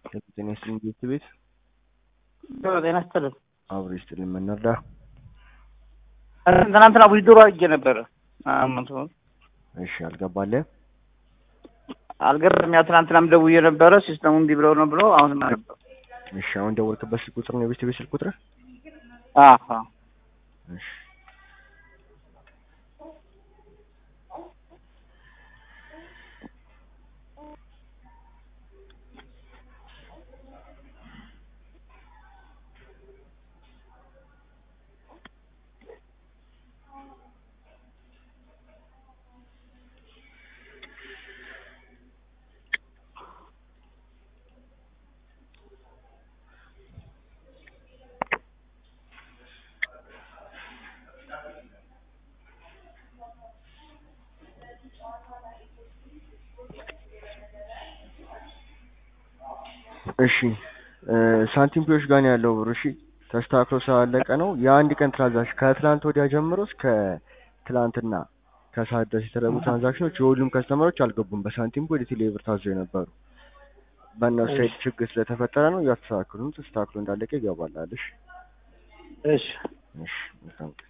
ጤና ይስጥልኝ ቤት ቤት ጤና ይስጥልን። አብሮ ይስጥልኝ መናርዳ ትናንትና ዊዝድሮ አድርጌ ነበረ። አመት እሺ አልገባልህ አልገርም። ያው ትናንትናም ደውዬ ነበረ ሲስተሙ እምቢ ብለው ነው ብለው አሁን ነበር። እሺ አሁን ደወልክበት ስልክ ቁጥር ነው የቤት ቤት ስልክ ቁጥር አዎ እሺ እሺ ሳንቲም ፒዮች ጋር ነው ያለው ብሩ። እሺ ተስተካክሎ ስላለቀ ነው የአንድ ቀን ትራንዛክሽን ከትላንት ወዲያ ጀምሮ እስከ ትላንትና ከሰዓት ድረስ የተደረጉ ትራንዛክሽኖች የሁሉም ከስተመሮች አልገቡም። በሳንቲም ወደ ቴሌ ብር ታዞ የነበሩ በእነሱ ሳይድ ችግር ስለተፈጠረ ነው። እያስተካክሉ ተስተካክሎ እንዳለቀ ይገባላል። እሺ እሺ እሺ መልካም ቀን